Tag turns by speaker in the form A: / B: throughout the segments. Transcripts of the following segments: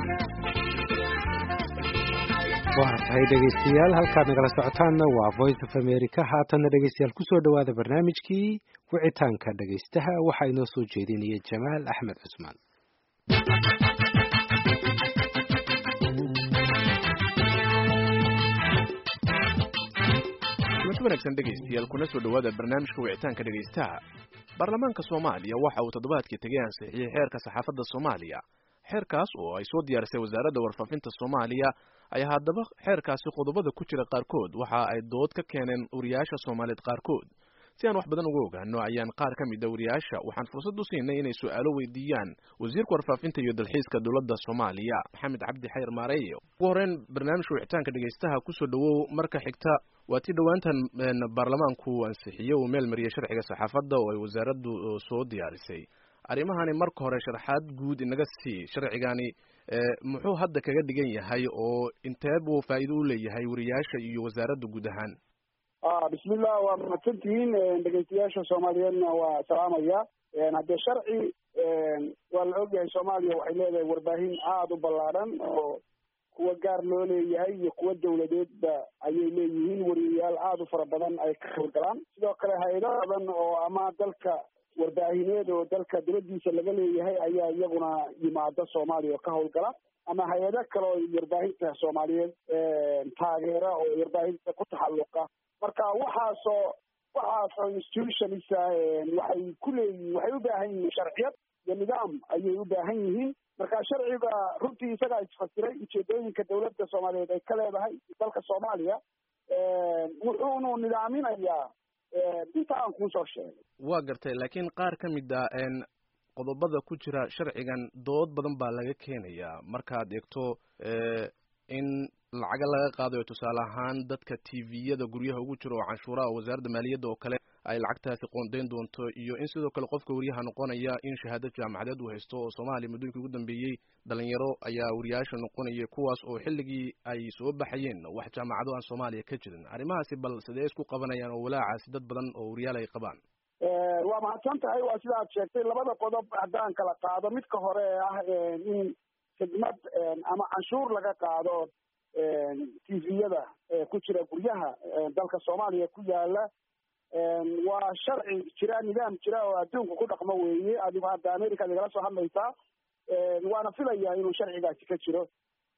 A: waa tahay dhegaystayaal halkaad nagala socotaanna waa voice of america haatanna dhegaystayaal kusoo dhowaada barnaamijkii wicitaanka dhegaystaha waxaa inoo soo jeedinaya jamaal axmed cusmaan
B: mid wanaagsan dhegaystayaal kuna soo dhowaada barnaamijka wicitaanka dhegaystaha baarlamaanka soomaaliya waxa uu toddobaadkii tegay ansixiyey xeerka saxaafadda soomaaliya xeerkaas oo ay soo diyaarisay wasaaradda warfaafinta soomaaliya ayaa haddaba xeerkaasi qodobada ku jira qaarkood waxa ay dood ka keeneen wariyaasha soomaaliyeed qaarkood si aan wax badan uga ogaano ayaan qaar ka mid a wariyaasha waxaan fursad u siinay inay su-aalo weydiiyaan wasiirka warfaafinta iyo dalxiiska dowladda soomaaliya maxamed cabdi xayr maareeye ugu horreyn barnaamijka wicitaanka dhegaystaha kusoo dhowow marka xigta waa tii dhowaantan baarlamaanku ansixiye uu meel mariyay sharciga saxaafadda oo ay wasaaraddu soo diyaarisay arrimahani marka hore sharaxaad guud inaga sii sharcigani muxuu hadda kaga dhigan yahay oo intee buu faa'iido u leeyahay wariyaasha iyo wasaaradda guud ahaan
C: bismillah waa mahadsantihiin dhegeystayaasha soomaaliyeedna waa salaamaya haddee sharci waa la ogyahay soomaaliya waxay leedahay warbaahin aada u ballaadhan oo kuwa gaar loo leeyahay iyo kuwa dawladeedba ayay leeyihiin wariyayaal aada u fara badan ay ka howlgalaan sidoo kale hay-ado badan oo ama dalka warbaahineed oo dalka dibadiisa laga leeyahay ayaa iyaguna yimaada soomaaliya oo ka howlgala ama hay-ado kale oo warbaahinta soomaaliyeed taageera oo warbaahinta ku taxalluqa marka waxaasoo waxaasoo institutionisa waxay ku leeyihiin waxay u baahan yihiin sharciyad iyo nidaam ayay u baahan yihiin marka sharciga runtii isagaa isfasiray ujeedooyinka dawladda soomaaliyeed ay ka leedahay dalka soomaaliya wuxuunu nidaaminayaa inta aan kuusoo sheegay
B: waa gartay laakiin qaar ka mid a qodobada ku jira sharcigan dood badan baa laga keenayaa markaad eegto in lacaga laga qaadayo tusaale ahaan dadka t v-yada guryaha ugu jira oo canshuuraha wasaaradda maaliyadda oo kale ay lacagtaasi qoondayn doonto iyo in sidoo kale qofka wariyaha noqonaya in shahaado jaamacadeed uu haysto oo soomaaliya muddooyinkii ugu dambeeyey dhalinyaro ayaa wariyaasha noqonaya kuwaas oo xilligii ay soo baxayeen wax jaamacado aan soomaaliya ka jirin arrimahaasi bal sidee isku qabanayaan oo walaacaasi dad badan oo wariyaal ay qabaan
C: waa mahadsan tahay waa sida aad sheegtay labada qodob haddaan kala qaado midka hore ee ah in khidmad ama canshuur laga qaado t v-yada ku jira guryaha dalka soomaaliya ku yaala waa sharci jira nidaam jira oo adduunka ku dhaqmo weeye adigo hadda america igala soo hadlaysaa waana filaya inuu sharcigaasi ka jiro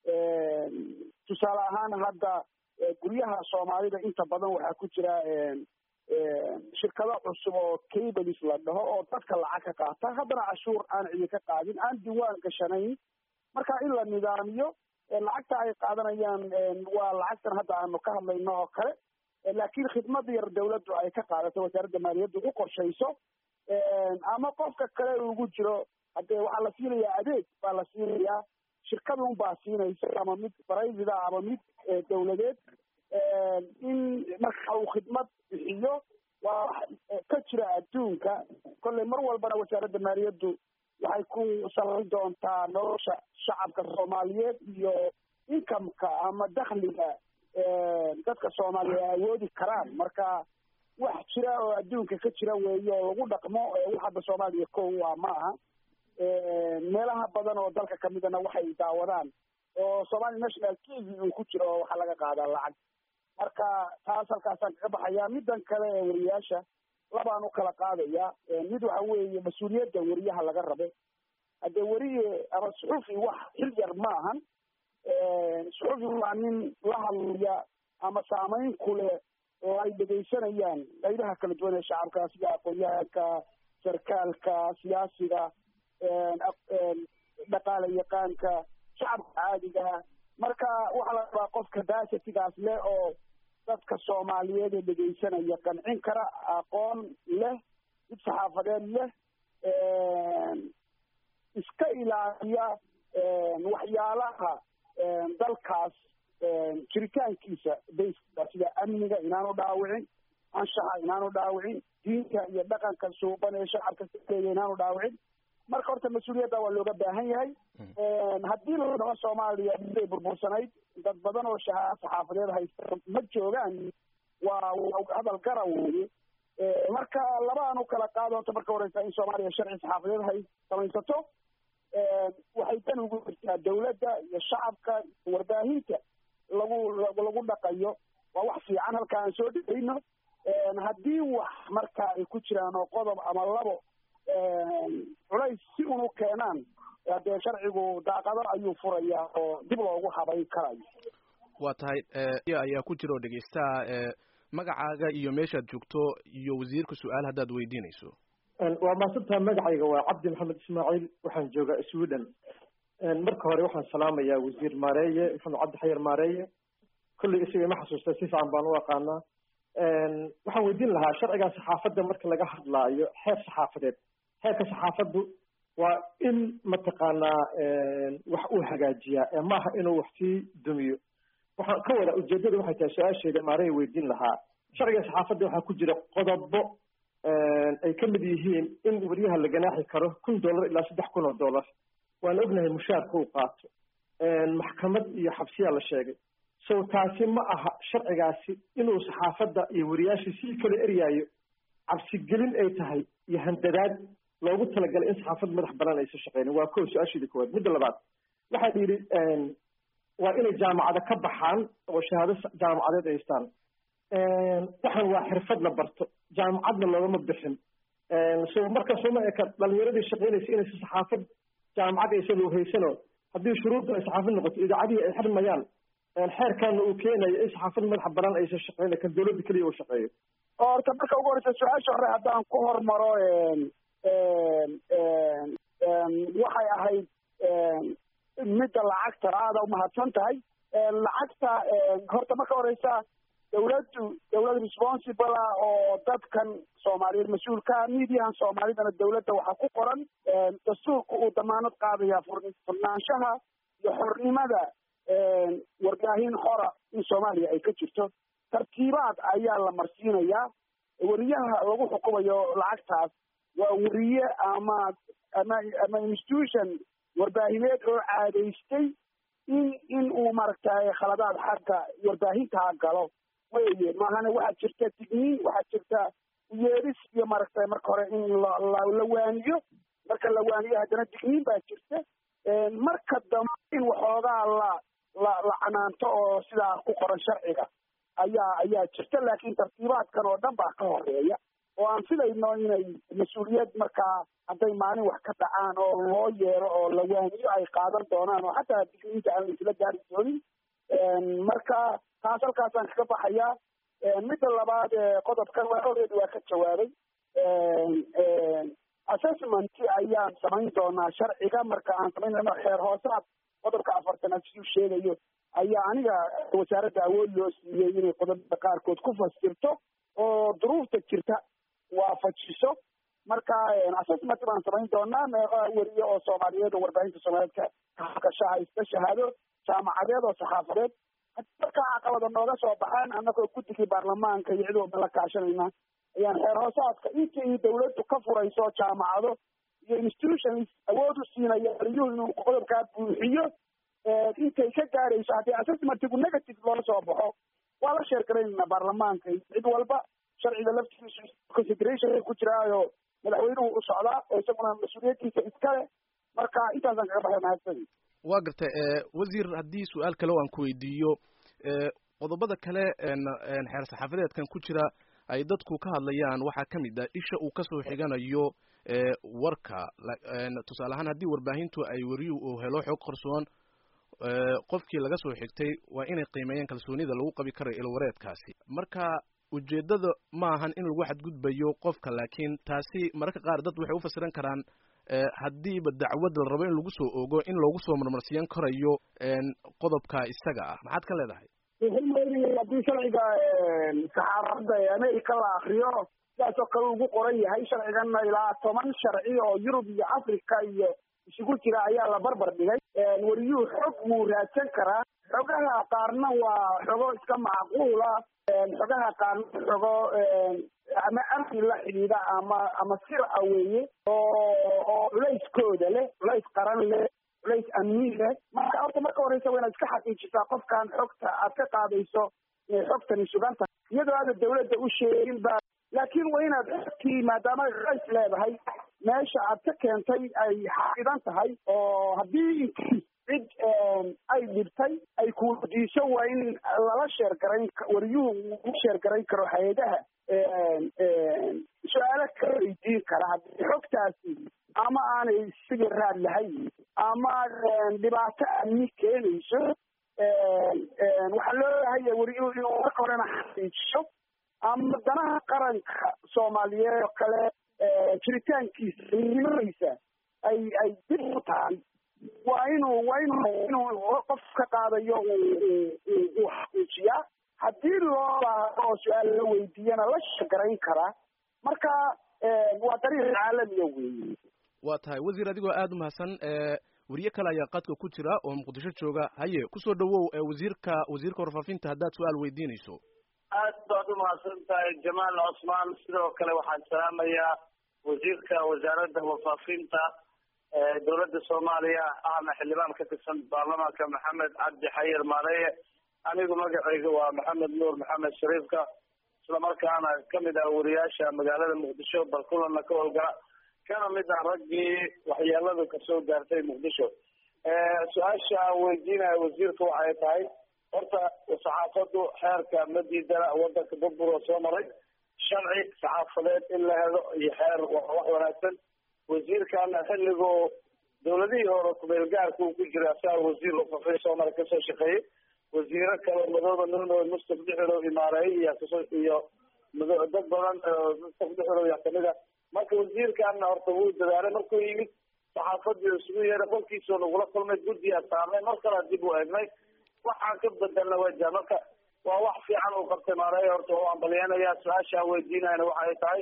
C: tusaale ahaan hadda guryaha soomaalida inta badan waxaa ku jira shirkado cusub oo cables la dhaho oo dadka lacag ka qaata haddana cashuur aan cidi ka qaadin aan diwaan gashanayn marka in la nidaamiyo lacagta ay qaadanayaan waa lacagtan hadda aanu ka hadlayno oo kale laakiin khidmad yar dawladdu ay ka qaadato wasaaradda maaliyaddu u qorshayso ama qofka kale ugu jiro haddee waxaa la siinayaa adeeg baa la siinayaa shirkadun baa siinaysa ama mid private ah ama mid dawladeed in marka uu khidmad bixiyo waa ka jira adduunka kolley mar walbana wasaaradda maaliyaddu waxay ku salayn doontaa nolosha shacabka soomaaliyeed iyo incomeka ama dakhliga dadka soomaaliya ay awoodi karaan marka wax jira oo adduunka ka jira weeye oo lagu dhaqmo wax hadda soomaaliya ko waa ma aha meelaha badan oo dalka kamidana waxay daawadaan oo somali national t v uu ku jiro oo waxaa laga qaadaa lacag marka taas halkaasaan kaga baxayaa middan kale ee wariyaasha labaan u kala qaadaya mid waxa weeye mas-uuliyadda weriyaha laga rabo haddee weriye ama suxufi wax xil yar ma ahan suxufi waa nin la hadlaya ama saameyn ku leh oo ay dhegaysanayaan qaybaha kala duwan ee shacabka sida aqoon-yahanka sarkaalka siyaasiga dhaqaala yaqaanka shacabka caadiga marka waxaa la rabaa qof capacitigaas leh oo dadka soomaaliyeed ee dhegaysanaya qancin kara aqoon leh mid saxaafadeed leh iska ilaaliya waxyaalaha dalkaas jiritaankiisa bayska sida amniga inaanu dhaawicin anshaxa inaanu dhaawicin diinta iyo dhaqanka suuban ee shacabka sileeya inaanu dhaawicin marka horta mas-uuliyadda waa looga baahan yahay haddii la dhaho soomaaliya miday burbursanayd dad badan oo shaha saxaafadeed haysta ma joogaan waa hadal gara weeye marka laba aan u kala qaado horta marka horeysa in soomaaliya sharci saxaafadeed hay samaysato waxay dan ugu jirtaa dawladda iyo shacabka iyo warbaahinta lagu lagu dhaqayo waa wax fiican halka aan soo dhegeyno haddii wax marka ay ku jiraan oo qodob ama labo culays si unu keenaan dee sharcigu daaqado ayuu furayaa oo dib loogu habayn karayo
B: waa tahay ayaa ku jira oo dhegeystaha magacaaga iyo meeshaad joogto iyo wasiirka su-aal haddaad weydiinayso
D: waa maasantaha magacayga waa cabdi maxamed ismaaciil waxaan joogaa sweden marka hore waxaan salaamayaa wasiir maareeye maxamed cabdi xayar maareeye kolley isaga ima xasuusta si fiican baan u aqaanaa waxaan weydiin lahaa sharcigan saxaafadda marka laga hadlaayo xeer saxaafadeed xeerka saxaafaddu waa in mataqaanaa wax uu hagaajiyaa ee maaha inuu wax sii dumiyo waxaan ka wada ujeedada waxay tahay su-aasheeda maaraya weydiin lahaa sharciga saxaafadda waxaa ku jira qodobo ay ka mid yihiin in wariyaha la ganaaxi karo kun dollar ilaa saddex kun oo dollar waan ognahay mushaarka uu qaato maxkamad iyo xabsiyaa la sheegay so taasi ma aha sharcigaasi inuu saxaafadda iyo wariyaasha sii kala eryaayo cabsigelin ay tahay iyo handadaad loogu talagalay in saxaafad madax banaan aysa shaqeynin waa ko su-aasheeda koowaad midda labaad waxaa yidhi waa inay jaamacado ka baxaan oo shahaado jaamacadeed ay haystaan waxaan waa xirfad la barto jaamacadna loogama bixin so marka sooma eka dhalinyaradii shaqeynaysa inaysa saxaafad jaamacad aysa loohaysano haddii shuruudda ay saxaafad noqoto idaacadihii ay xirmayaan xeerkaana uu keenayo in saxaafad madaxa banaan aysa shaqeyna kan dawladda keliya uu shaqeeyo
C: horta marka ugu horeysa su-aasha hore haddaan ku hormaro waxay ahayd midda lacagta aada umahadsan tahay lacagta horta marka horeysa dawladdu dawlad responsible ah oo dadkan soomaaliyeed mas-uulka mediahan soomaalidana dawladda waxaa ku qoran dastuurka uu damaanad qaadaya furnaanshaha iyo xornimada warbaahin xora in soomaaliya ay ka jirto tartiibaad ayaa la marsiinayaa weriyaha lagu xukumayo lacagtaas waa weriye ama ama ama institution warbaahineed oo caadaystay in in uu maaragtay khaladaad xagga warbaahintaa galo weye maahane waxaa jirta digniin waxaa jirta yeedhis iyo maaragtay marka hore in la waaniyo marka la waaniyo haddana digniin baa jirta marka dambe in waxoogaa la la la canaanto oo sidaa ku qoran sharciga ayaa ayaa jirta laakiin tartiibaadkan oo dhan baa ka horeeya oo aan filayno inay mas-uuliyad markaa hadday maalin wax ka dhacaan oo loo yeero oo la waaniyo ay qaadan doonaan oo xataa digniinta aan laisla gaari doonin marka taas halkaasaan kaga baxayaa midda labaad qodobkan waa already waa ka jawaabay assessment ayaan samayn doonaa sharciga marka aan samaynayno xeer hoosaad qodobka afartanaad siduu sheegayo ayaa aniga wasaaradda awood loo siiyey inay qodobada qaarkood ku fasirto oo duruufta jirta waafajiso marka assessment baan samayn doonaa meeqa weriye oo soomaaliyeed oo warbaahinta soomaaliyeed ka hakashaha iska shahaado jaamacadeed oo saxaafadeed markaa caqabada nooga soo baxaan annagoo guddigii baarlamaanka iyo cid walba la kaashanayna ayaan xeer hoosaadka intii dawladdu ka furayso jaamacado iyo institutions awood u siinaya wariyuhu inuu qodobkaa buuxiyo intay ka gaarayso haddii assessmentigu negative loola soo baxo waa la sheergaraynayna baarlamaanka cid walba sharciga laftigiisu consideration ku jiraayo madaxweynuhu u socdaa oo isaguna mas-uuliyaddiisa iskale marka intaasaan kaga baxay mahadsan
B: waa gartay wasiir haddii su-aal kale o aan ku weydiiyo qodobada kale xeer saxaafadeedkan ku jira ay dadku ka hadlayaan waxaa ka mid ah isha uu kasoo xiganayo warka tusaale ahaan haddii warbaahintu ay weriyuhu uu helo xog qarsoon qofkii laga soo xigtay waa inay qiimeeyaan kalsoonida lagu qabi karayo ilwareedkaasi marka ujeeddada ma ahan in lagu xadgudbayo qofka laakiin taasi mararka qaar dad waxay u fasiran karaan haddiiba dacwad la rabo in lagu soo ogo in loogu soo marmarsiyan karayo qodobka isaga ah maxaad ka leedahay
C: haddii sharciga saxaafadda ee america la akriyo sidaas oo kale ugu qoran yahay sharciganna ilaa toban sharci oo yurub iyo africa iyo isugu jira ayaa la barbar dhigay weriyuhu xog wuu raadsan karaa xogaha qaarna waa xogo iska macquula xogaha qaarna xogo ama amni la xidhiidha ama ama sir a weeye oo oo culayskooda leh culays qaran leh culays amni leh marka horta marka horeysa waa inaad iska xaqiijisaa qofkan xogta aad ka qaadayso inay xogtani sugan tahay iyadoo aada dawladda u sheegin ba laakiin waa inaad xogtii maadaama culays leedahay meesha aad ka keentay ay xaqidan tahay oo haddii inkii cid ay dhibtay ay kuweydiiso waa in lala sheergarayn wariyuhu u sheergarayn karo hay-adaha su-aalo ka weydiin kara haddii xogtaasi ama aanay siga raad lahayn ama dhibaato amni keenayso waxaa loo baahanya wariyuhu inuu marka horena xaqiijiyo ama danaha qaranka soomaaliyeed oo kale jiritaankiisa nimadiisa ay ay dib u tahay waa inuu waa inuu inuu qof ka qaadayo uu xaqiijiyaa haddii loo baahdo oo su-aal la weydiiyana la shagarayn karaa marka waa dariiq caalamiya weeye
B: waa tahay wasiir adigoo aada u mahadsan weriye kale ayaa qadka ku jira oo muqdisho jooga haye kusoo dhawow wasiirka wasiirka warfaafinta haddaad su-aal weydiinayso
E: aad baad umahadsan tahay jamaal cosmaan sidoo kale waxaan salaamayaa wasiirka wasaaradda warfaafinta dowladda soomaaliya ahna xildhibaan ka tirsan baarlamaanka maxamed cabdi xayir maareye anigu magacayga waa maxamed nuur maxamed shariifka islamarkaana kamid ah wariyaasha magaalada muqdisho balkulana ka howlgala kana mid ah raggii waxyeeladu kasoo gaartay muqdisho su-aasha aan weydiinaya wasiirka waxay tahay horta saxaafadu xeerka ma diidana wadanka burbur oo soo maray sharci saxaafadeed in la helo iyo xeer waa wax wanaagsan wasiirkana xilligoo dawladihii hore kumeelgaarka uu ku jira asaga wasiir warfaafinta soomaaliya kasoo shaqeeyey wasiiro kale madooba nuno mustaf dhexerow imaareey iyo kasoo iyo mado dad badan mustaf dhexerow yaa kamid a marka wasiirkana horta wuu dadaalay markuu yimid saxaafadii isugu yeeray qolkiisoo nagula kulmay guddiyaa saarnay mar kale dib u eegnay waxaan ka bedelna waja marka waa wax fiican uu qabtay maareeya horta oo ambalyanaya su-aasha aan weydiinayna waxay tahay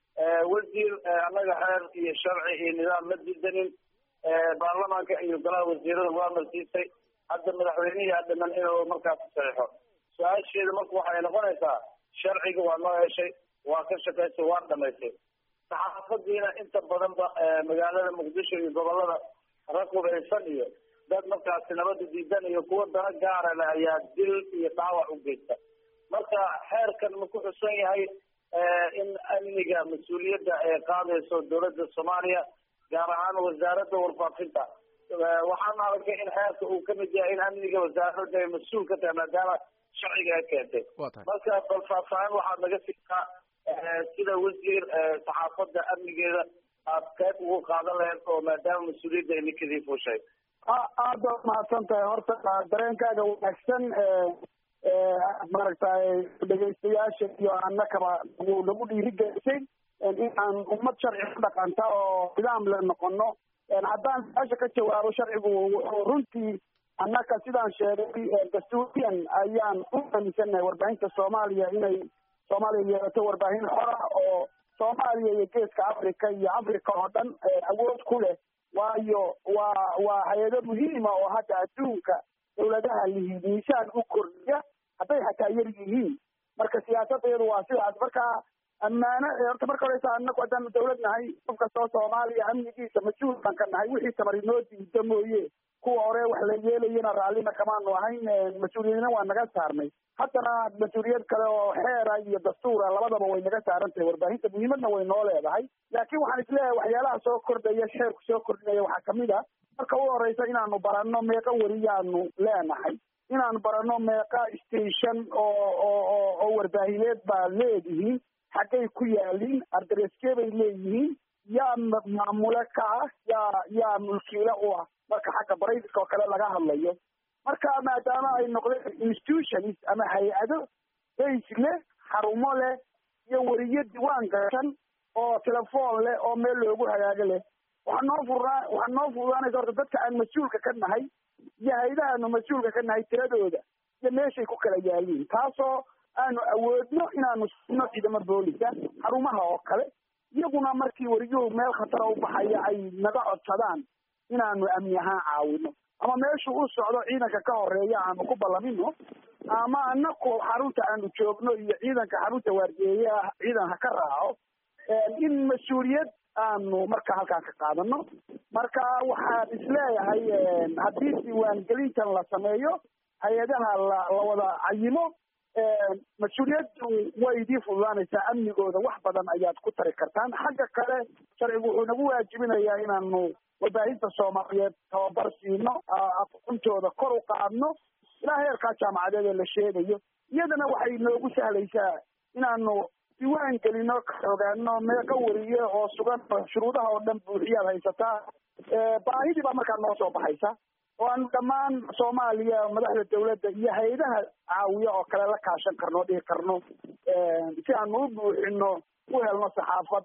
E: wasiir annaga xeer iyo sharci iyo nidaam ma diidanin baarlamaanka iyo golaha wasiirada waa marsiisay hadda madaxweynihi dhiman inuu markaas saxiixo su-aasheeda marka waxay noqonaysaa sharciga waa noo heshay waa ka shaqaysay waa dhamaysay saxaafadiina inta badan ba magaalada muqdisho iyo gobolada rag hubeysan iyo dad markaasi nabada diidan iyo kuwa dana gaara leh ayaa dil iyo dhaawac u geysta marka xeerkan ma ku xusan yahay in amniga mas-uuliyadda ay qaadayso dowladda soomaaliya gaar ahaan wasaaradda warfaafinta waxaan arkay in xeerka uu kamid yahay in amniga wasaaradda ay mas-uul ka tahay maadaama sharciga ay keentay marka bal faahfaahin waxaad naga siisaa sida wasiir saxaafadda amnigeeda aad qayb ugu qaadan lahayd oo maadaama mas-uuliyadda ay ninkadii fuushay
C: aad baad mahadsan tahay horta dareenkaaga wanaagsan maaragtay dhegaystayaasha iyo annakaba nagu nagu dhiirigelisay inaan ummad sharci ku dhaqanta oo nidaam le noqono haddaan su-aasha ka jawaabo sharcigu runtii annaka sidaan sheegay dastuuriyan ayaan u aaminsannahay warbaahinta soomaaliya inay soomaaliya yeelato warbaahin xora oo soomaaliya iyo geeska africa iyo africa oo dhan awood ku leh waayo waa waa hay-ado muhiima oo hadda adduunka dawladaha lihi miisaan u kordhiya hadday xataa yar yihiin marka siyaasaddeedu waa sidaas marka ammaano horta marka horeysa anagu haddaanu dawlad nahay qof kastoo soomaaliya amnigiisa mas-uul baan ka nahay wixii tamar inoo diida mooye kuwa hore wax la yeelayana raallina kamaanu ahayn mas-uuliyadna waa naga saarnay haddana mas-uuliyad kale oo xeera iyo dastuura labadaba way naga saaran tahay warbaahinta muhiimadna way noo leedahay laakiin waxaan isleeyahay waxyaalaha soo kordhaya xeerku soo kordhinaya waxaa kamid a marka u horeysa inaanu baranno meeqa weriyaanu leenahay inaanu baranno meeqa station oo oo oo warbaahineed baa leedihiin xaggay ku yaaliin ardareskee bay leeyihiin yaa maamule ka ah yaa yaa mulkiile u ah marka xagga braiska oo kale laga hadlayo marka maadaama ay noqdeen institutions ama hay-ado base leh xarumo leh iyo weriyo diwaan gashan oo telefoon leh oo meel loogu hagaago leh waxaa noo furnaa waxaa noo fududaanaysa horta dadka aan mas-uulka ka nahay iyo hay-adahaanu mas-uulka ka nahay tiradooda iyo meeshay ku kala yaaliin taasoo aanu awoodno inaanu sino ciidamo boolisa xarumaha oo kale iyaguna markii weriyuhu meel khatara u baxaya ay naga codsadaan inaanu amni ahaan caawino ama meeshu u socdo ciidanka ka horeeya aanu ku ballamino ama anaku xarunta aanu joogno iyo ciidanka xarunta waardiyeeye ah ciidan ha ka raaco in mas-uuliyad aanu marka halkaan ka qaadano marka waxaan isleeyahay haddii diiwaangelintan la sameeyo hay-adaha la la wada cayimo mas-uuliyaddu way idii fududaanaysaa amnigooda wax badan ayaad ku tari kartaan xagga kale sharcigu wuxuu nagu waajibinayaa inaanu warbaahinta soomaaliyeed tababar siino aqoontooda kor u qaadno ilaa heerkaa jaamacadeed ee la sheegayo iyadana waxay noogu sahlaysaa inaanu diiwaan gelino ka ogaano meeqa wariye oo sugan shuruudaha oo dhan buuxiyaad haysataa baahidii baa markaa noo soo baxaysa oo aanu dhammaan soomaaliya madaxda dawladda iyo hay-adaha caawiya oo kale la kaashan karno dhihi karno si aanu u buuxino u helno saxaafad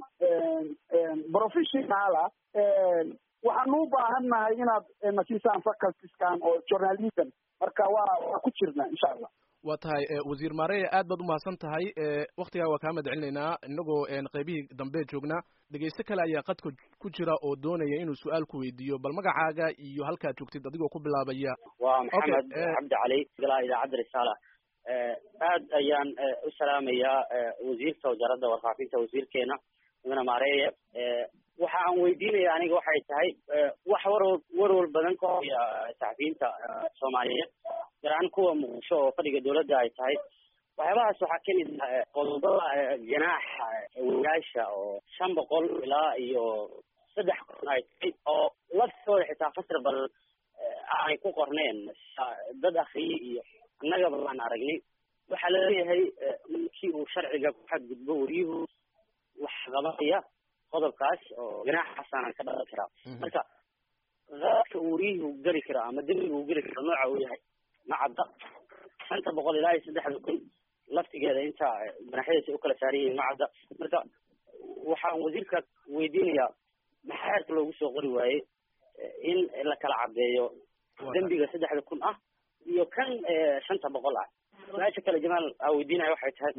C: professionala waxaanu u baahan nahay inaad nasiisaan facultiskan oo journalism marka waa waa ku jirna insha allah
B: waa tahay wasiir maareye aad baad umahadsan tahay waktigaa waa kaa mahad celinaynaa inagoo qaybihii dambe joognaa dhegeyste kale ayaa qadka ku jira oo doonaya inuu su-aal ku weydiiyo bal magacaaga iyo halkaad joogtid adigoo ku bilaabaya
F: waa maxamed cabdi cali ilaa idaacadda risaala aad ayaan u salaamayaa wasiirka wasaaradda warfaafinta wasiirkeena mudane maareeye waxa aan weydiinaya aniga waxay tahay wax warwar warwar badan ka hoya saxafiyiinta soomaaliyeed gaar ahaan kuwa muqdisho oo fadhiga dawladda ay tahay waxyaabahaas waxaa kamid ah qodobada ganaaxa wariyaasha oo shan boqol ilaa iyo saddex kun ay tahay oo laftooda xitaa fasir badan aanay ku qorneen dad akriye iyo annagaba baan aragnay waxaa laleeyahay markii uu sharciga ku xadgudbo wariyuhu wax qabanaya qodobkaas oo ganaaxaasaanan ka dhalan karaa marka qaadka uu wariyuhu geli karo ama dembiga uu geli karo nooca uu yahay ma cadda shanta boqol ilaa iyo saddexda kun laftigeeda inta ganaxyadiisa ukala saaran yihiin ma cadda marka waxaan wasiirka weydiinayaa maxaa xeerka loogu soo qori waayey in la kala caddeeyo dembiga saddexda kun ah iyo kan shanta boqol ah su-aasha kale jamaal aa weydiinaya waxay tahay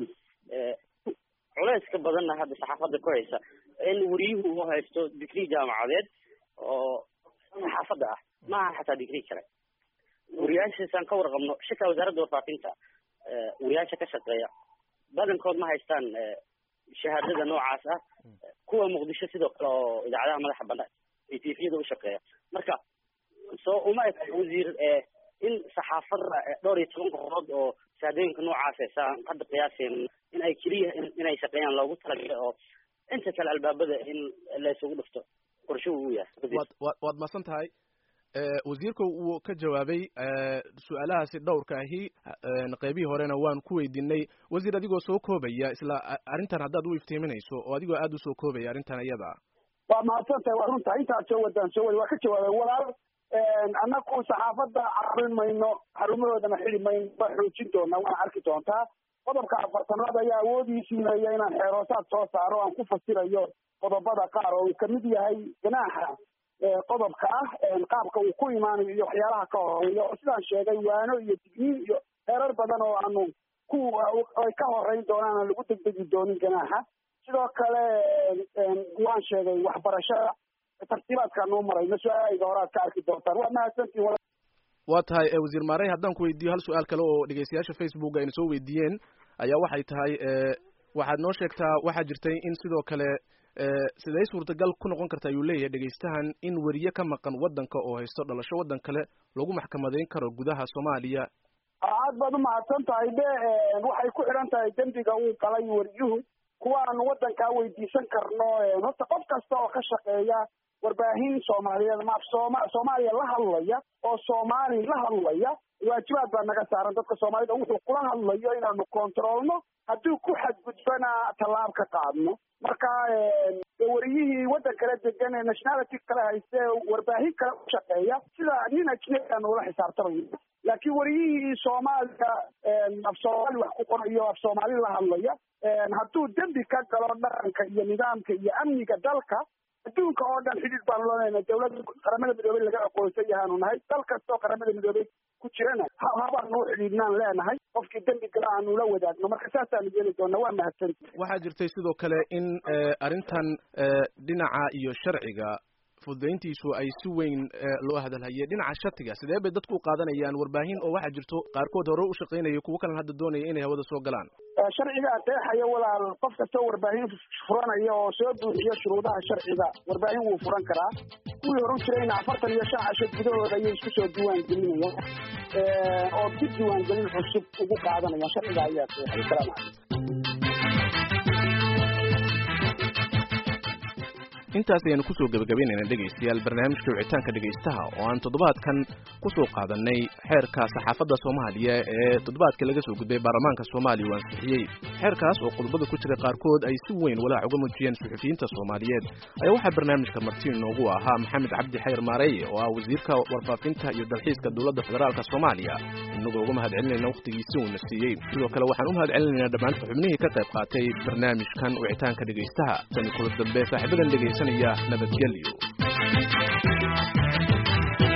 F: culeyska badanna hadda saxaafadda ku haysa in wariyuhu u haysto digrii jaamacadeed oo saxaafadda ah maaha xataa digrii kale wariyaashaasaan ka warqabno xitaa wasaaradda warfaafinta wariyaasha ka shaqeeya badankood ma haystaan shahaadada noocaas ah kuwa muqdisho sidoo kale oo idaacadaha madaxa banaan iyo tifiyada u shaqeeya marka soo uma eg wasiir in saxaafada dhowr iyo toban kooxood oo shahaadooyinka noocaas saan hadda qiyaaseen in ay keliya inay shaqeeyaan loogu talagalay oo inta kale albaabada in la isugu dhufto qorsho uu yahay
B: waad wa waad masan tahay wasiirka wuu ka jawaabay su-aalahaasi dhowrka ahi qeybihii horena waan ku weydiinay wasiir adigoo soo koobaya isla arrintan haddaad u iftiiminayso oo adigoo aada usoo koobaya arrintan iyada
C: waa mahadsan tahay waa runta intaad soo wadaan soo wada waa ka jawaabay walaal annaku saxaafadda carin mayno xarumahoodana xidi mayno waa xoojin doonaa waana arki doontaa qodobka afartanaad ayaa awoodii siinaya inaan xeeroosaad soo saaro aan ku fasirayo qodobada qaar oo uu kamid yahay ganaaxa qodobka ah qaabka uu ku imaanayo iyo waxyaalaha ka horeeya oo sidaan sheegay waano iyo digniin iyo heerar badan oo aanu ku ay ka horeyn doonaan aan lagu degdegi doonin ganaaxa sidoo kale waan sheegay waxbarashada tartiibaadkaan noo marayno su-aalahayga hore aad ka arki doontaan waa mahadsantiin
B: waa tahay wasiir maarey haddaan ku weydiiyo hal su-aal kale oo dhegeystayaasha facebook ayna soo weydiiyeen ayaa waxay tahay waxaad noo sheegtaa waxaa jirtay in sidoo kale siday suurtagal ku noqon karta ayuu leeyahay dhegeystahan in weriye ka maqan waddanka oo haysto dhalasho waddan kale lagu maxkamadeyn karo gudaha soomaaliya
C: aad baad umahadsan tahay de waxay ku xidhan tahay dembiga uu galay weriyuhu kuwa aanu waddankaa weydiisan karno horta qof kasta oo ka shaqeeya warbaahin soomaaliyeed ma sooma soomaaliya la hadlaya oo soomaali la hadlaya waajibaad baa naga saaran dadka soomaalida wuxuu kula hadlayo inaanu kontroolno haddii ku xadgudbana tallaab ka qaadno marka wariyihii waddan kala degan ee nationality kale hayste warbaahin kale u shaqeeya sida nin ajnebi aanu ula xisaabtamayo laakiin wariyihii soomaaliya af soomaali wax ku qorayo af soomaali la hadlaya hadduu dembi ka galo dhaqanka iyo nidaamka iyo amniga dalka adduunka oo dhan xidhiid baanu leenahay dawladda qaramada midoobey laga aqoonsan yahaanu nahay dal kastoo qaramada midoobey ku jirana habaanu u xidhiidhnaan leenahay qofkii dembi gala aanu la wadaagno marka saasaanu yeeli doona waa mahadsanti
B: waxaa jirtay sidoo kale in arrintan dhinaca iyo sharciga fududayntiisu ay si weyn loo hadalhayay dhinaca shatiga sidee bay dadku u qaadanayaan warbaahin oo waxaa jirto qaarkood hore u shaqaynaya kuwo kalena hadda doonaya inay hawada soo galaan
C: sharcigaa qeexaya walaal qof kastoo warbaahin furanaya oo soo buuxiyo shuruudaha sharciga warbaahin wuu furan karaa kuwii horan jirayna afartan iyo shan casho gudahooda ayay isku soo diiwaan gelinayaan oo si diiwaangelin cusub ugu qaadanayaan sharciga ayaa seexay salaamu calaykum
B: intaas ayaanu kusoo gebagabaynayna dhegaystayaal barnaamijka wicitaanka dhegaystaha oo aan toddobaadkan kusoo qaadanay xeerka saxaafadda soomaaliya ee toddobaadkii laga soo gudbay baarlamaanka soomaaliya uu ansixiyey xeerkaas oo qodobada ku jira qaarkood ay si weyn walaac uga muujiyeen suxufiyiinta soomaaliyeed ayaa waxaa barnaamijka marti inoogu ahaa maxamed cabdi xayr maareeye oo ah wasiirka warfaafinta iyo dalxiiska dowladda federaalka soomaaliya inagoo uga mahad celinayna wakhtigiisi uuna siiyey sidoo kale waxaan u mahad celinaynaa dhammaan xubnihii ka qayb qaatay barnaamijkan wicitaanka dhegaystaha tani kula dambe saaxiibadan dhegaysanaya nabadgelyo